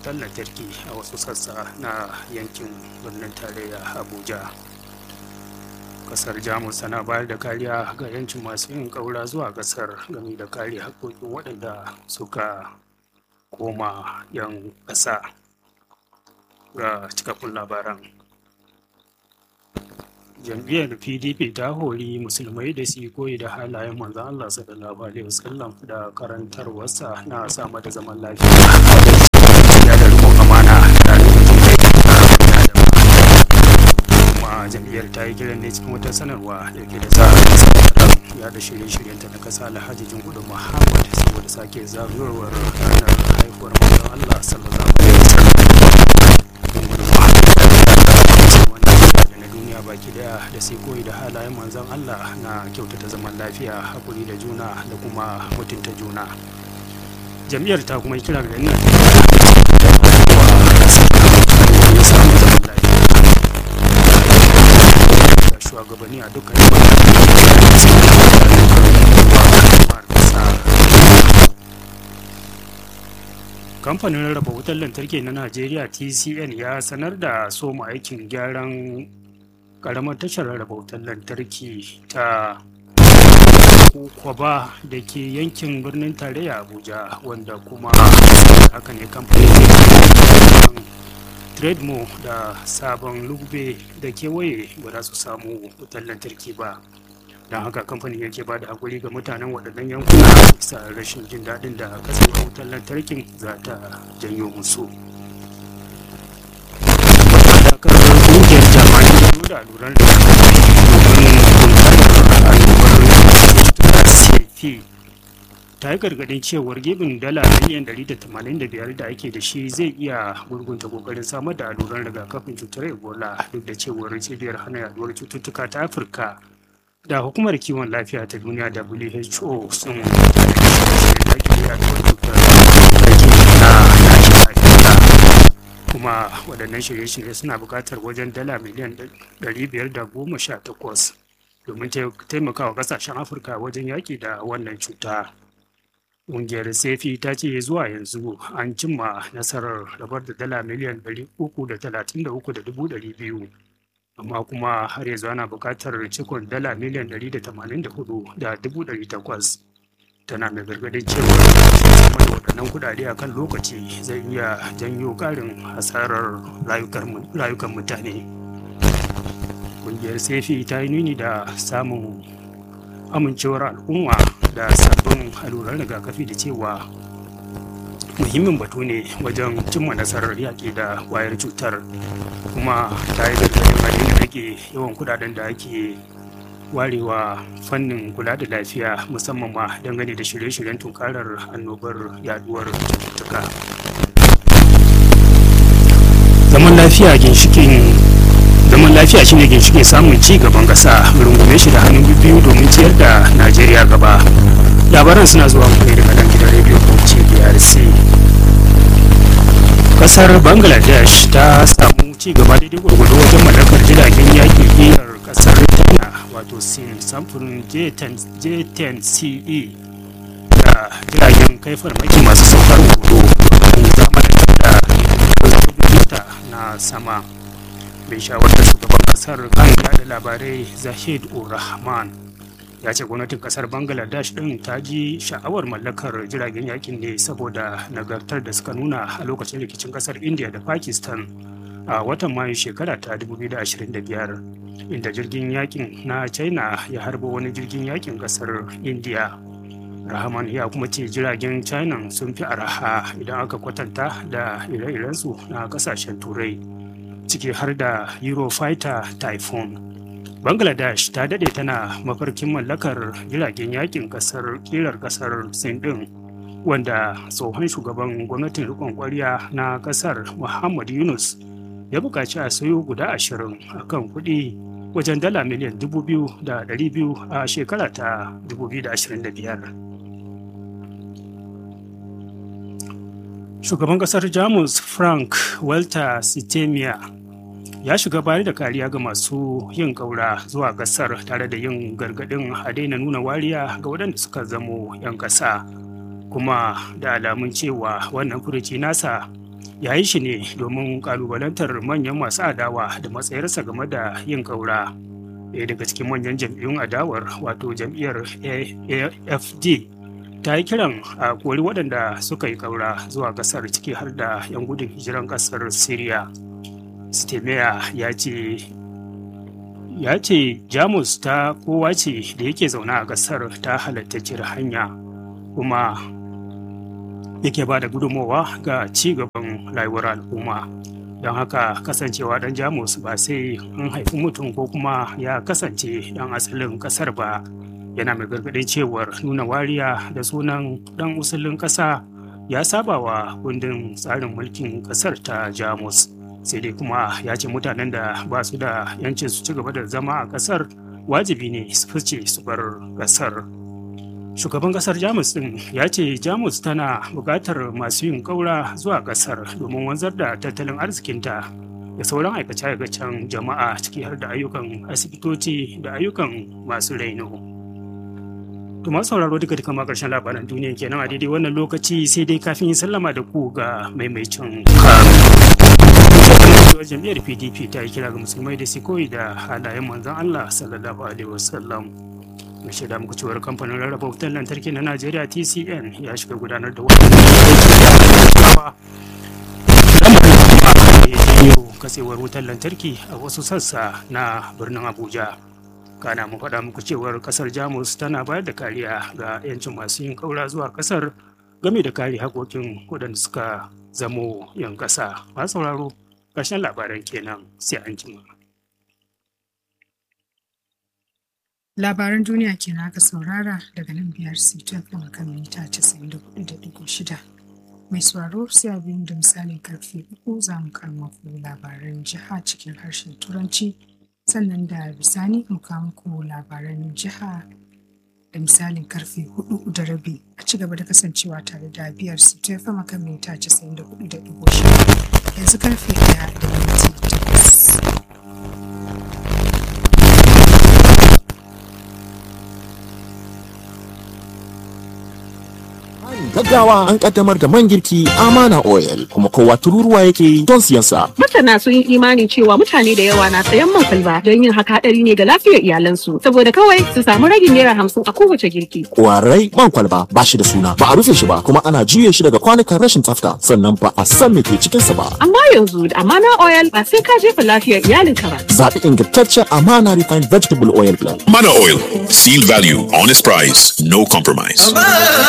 wutar lantarki a wasu sassa na yankin birnin tarayya abuja kasar jamus tana bayar da kariya ga yancin masu yin ƙaura zuwa kasar game da kare haƙƙoƙin waɗanda suka koma 'yan ƙasa ga cikakkun labaran jam'iyyar pdp ta hori musulmai da su koyi da halayen manzan allah sallallahu alaihi wasallam da karantarwarsa na samar da zaman lafiya ya da rikon amana da kuma jam'iyyar ta yi kiran ne cikin wata sanarwa da ke da sa ya da shirye-shiryenta na kasa alhaji jingudu muhammad saboda sake zagayowar ranar haihuwar manzan allah sallallahu alaihi wasallam na duniya baki daya da sai koyi da halayen manzon Allah na kyautata zaman lafiya hakuri da juna da kuma mutunta juna jam'iyyar ta kuma kira ga ina shugabanni a dukkan kamfanin rarraba wutar lantarki na najeriya tcn ya sanar da soma aikin gyaran karamar tashar rarraba wutar lantarki ta kwaba da ke yankin birnin tarayya abuja wanda kuma haka ne kamfanin trademo da sabon lugbe da kewaye ba za su samu wutar lantarki ba don haka kamfanin yake ba da hakuri ga mutanen waɗannan yankuna bisa rashin jin daɗin da kasance wutar lantarkin za ta janyo musu ƙungiyar jami'an da alluran da CP ta yi gargadin cewar gibin dala miliyan 185 da ake da shi zai iya gurgunta kokarin samar da alluran rigakafin cutar ebola duk da cewar cibiyar hana yaduwar cututtuka ta afirka da hukumar kiwon lafiya ta duniya who sun kuma waɗannan shirye-shirye suna buƙatar wajen dala miliyan 518 domin taimakawa ƙasashen afirka wajen yaƙi da wannan cuta ƙungiyar sefi ta ce zuwa yanzu an cimma nasarar rabar da dala miliyan 333,200 amma kuma har yanzu ana buƙatar cikon dala miliyan 184,800 tana mai gargadin cewa samar da waɗannan kudade a kan lokaci zai iya janyo ƙarin hasarar rayukan mutane ƙungiyar sefi ta yi nuni da samun amincewar al'umma da sabbin alluran rigakafi da cewa muhimmin batu ne wajen cimma nasarar yaƙi da ƙwayar cutar kuma ta yi gargadin halin da rage yawan kudaden da ake warewa fannin kula da lafiya musamman ma dangane da shirye-shiryen tunkarar annobar yaduwar cututtuka zaman lafiya ginshikin zaman lafiya shine ginshikin samun ci gaban ƙasa rungume shi da hannun biyu domin ciyar da najeriya gaba labaran suna zuwa mai daga nan gidan rediyo bauchi brc kasar bangladesh ta samu ci gaba daidai gwargwado wajen mallakar jiragen yaƙi ƙirar kasar china wato sin samfurin j10ce da jiragen kai farmaki masu saukar hoto domin zamanin da sojojinta na sama mai shawarar shugaban kasar kan yada labarai zahid ur-rahman ya ce gwamnatin kasar bangladesh din ta ji sha'awar mallakar jiragen yakin ne saboda nagartar da suka nuna a lokacin rikicin kasar india da pakistan a watan mayu shekara ta 2025 inda jirgin yakin na china ya harba wani jirgin yakin kasar india rahman ya kuma ce jiragen china sun fi araha idan aka kwatanta da ire-irensu na kasashen turai ciki har da eurofighter typhoon bangladesh ta dade tana mafarkin mallakar jiragen yakin kasar kirar kasar sin din wanda tsohon shugaban gwamnatin rikon kwarya na kasar muhammad yunus ya buƙaci a sayo guda ashirin a kan kuɗi wajen dala miliyan dubu biyu da ɗari biyu a shekara ta 2025 shugaban kasar jamus frank walter sitemia ya shiga bayar da kariya ga masu yin ƙaura zuwa ƙasar tare da yin gargaɗin a daina nuna wariya ga waɗanda suka zamo 'yan ƙasa kuma da alamun cewa wannan furuci nasa ya yi shi ne domin kalubalantar manyan masu adawa da matsayarsa game da yin ƙaura ɗaya daga cikin manyan jam'iyyun adawar wato jam'iyyar afd ta yi kiran a kori waɗanda suka yi ƙaura zuwa ƙasar ciki har da 'yan gudun hijiran ƙasar syria stemea ya ce ya ce jamus ta kowa ce da yake zaune a ƙasar ta halattacciyar hanya kuma yake ba da gudunmowa ga ci gaban rayuwar al'umma don haka kasancewa ɗan jamus ba sai an haifi mutum ko kuma ya kasance ɗan asalin ƙasar ba yana mai gargaɗin cewar nuna wariya da sunan ɗan usulin ƙasa ya saba wa kundin tsarin mulkin ƙasar ta jamus sai dai kuma ya ce mutanen da ba su da yancin su ci gaba da zama a ƙasar wajibi ne su fice su bar ƙasar shugaban ƙasar jamus ɗin ya ce jamus tana buƙatar masu yin ƙaura zuwa ƙasar domin wanzar da tattalin arzikinta da sauran aikace-aikacen jama'a ciki har da ayyukan asibitoci da ayyukan masu raino. To masu sauraro duka duka ma karshen labaran duniya kenan a daidai wannan lokaci sai dai kafin yin sallama da ku ga maimaicin kanu. jam'iyyar PDP ta yi kira ga musulmai da su koyi da halayen manzon Allah sallallahu alaihi wasallam. Mai shaida muku cewar kamfanin rarraba wutar lantarki na Najeriya TCN ya shiga gudanar da wani yau kasewar wutar lantarki a wasu sassa na birnin Abuja. kana mu faɗa muku cewar kasar jamus tana bayar da kariya ga 'yancin masu yin ƙaura zuwa kasar game da kare haƙoƙin waɗanda suka zamo 'yan ƙasa masu sauraro ƙarshen labaran kenan sai an jima. labaran duniya kenan aka saurara daga nan biyar sitin kan kan mita 94.6 mai sauraro sai abin da misalin karfe uku za mu karmaku labaran jiha cikin harshen turanci sannan da bisani mu kawo muku labaran jiha da misalin karfe hudu da rabi a ci gaba da kasancewa tare da biyar su ta fama kan mita casa'in da hudu da dubu yanzu karfe daya da minti takwas. gaggawa an kaddamar da man girki amana oil kuma kowa tururuwa yake don siyan sa. Masana sun yi imani cewa mutane da yawa na sayan man kwalba don yin haka hadari ne ga lafiyar iyalansu saboda kawai su samu ragin naira hamsin a kowace girki. Kwarai man kwalba ba shi da suna ba a rufe shi ba kuma ana juye shi daga kwanukan rashin tsafta sannan ba a san me ke cikin sa ba. Amma yanzu da amana oil ba sai ka jefa lafiyar iyalinka ba. Zaɓi ingantaccen amana refined vegetable oil blend. Mana Oil. Seal value, honest price, no compromise.